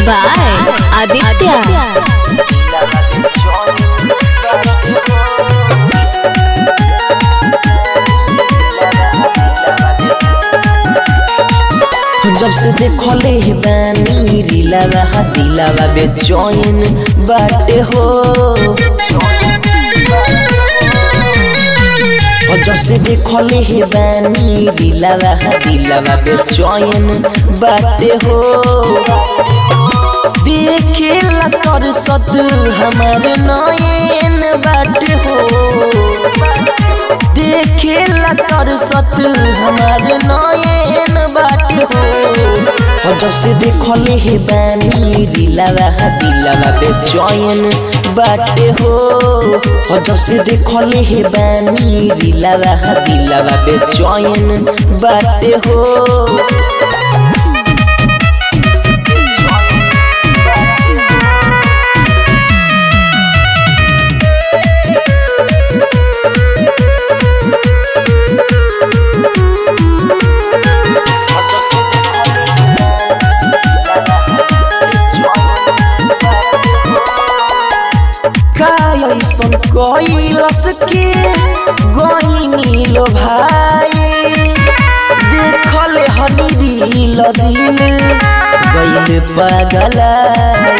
by Aditya. जब से देखले हे बानी रीलावा हा दिलावा बेचैन बाटे हो और जब से देखले हे बानी रीलावा हा दिलावा बेचैन बाटे हो देखेला कर सत हमारे नयन बाटे हो देखेला कर सत हमारे नयन बाटे हो और जब से देखले हे बानी दिलावा हा दिलावा बेचैन बाटे हो और जब से देखले हे बानी दिलावा हा दिलावा बेचैन बाटे हो का ऐसन कैलस के गईनी लो भाई देखले हनी दिल दिल गईल पागलाई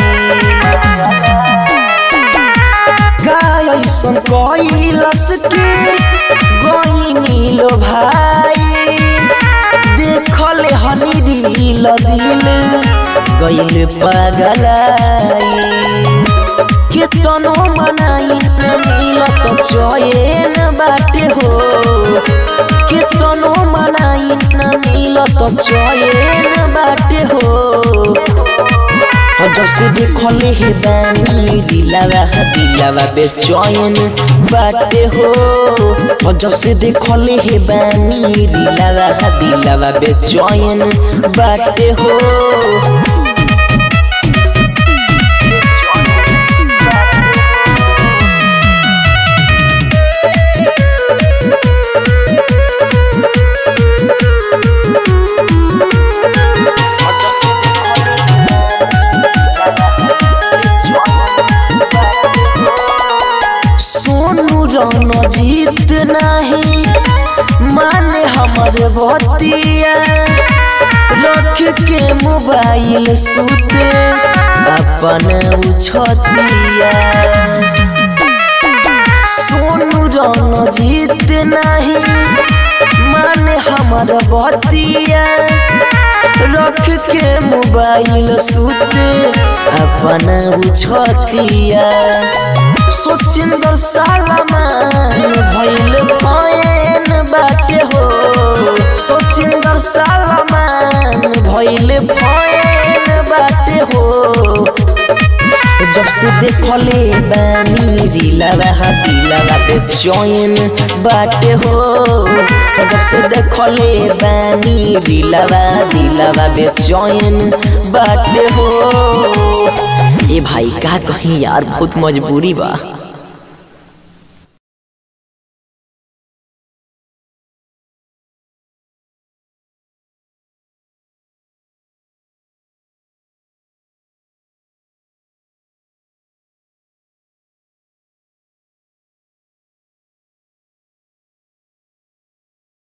का ऐसन कैलस के गईनी लो भाई देखले हनी दिल दिल गईल पागलाई केतनो मनाई न मिलत चयन बाटे हो केतनो मनाई न मिलत चयन बाटे हो और जब से देखले हे बानी दिलावा दिलावा बेचैन बाटे हो और जब से देखले हे बानी दिलावा दिलावा बेचैन बाटे हो सोनू रन जीत नहीं माने हमर बतिया रख के मोबाइल सुते अपन उछतिया सोनू रन जीत नहीं माने हमर बतिया रख के मोबाइल सुते अपन उछतिया सोचिंदर सालमान भइल फैन बाटे हो सोचिंदर सालमान भइल फैन बाटे हो जब से देखले बानी रीलावा दिलावा बेचैन बाटे हो जब से देखले बानी रीलावा दिलावा बेचैन बाटे हो ए भाई का कहीं यार बहुत मजबूरी बा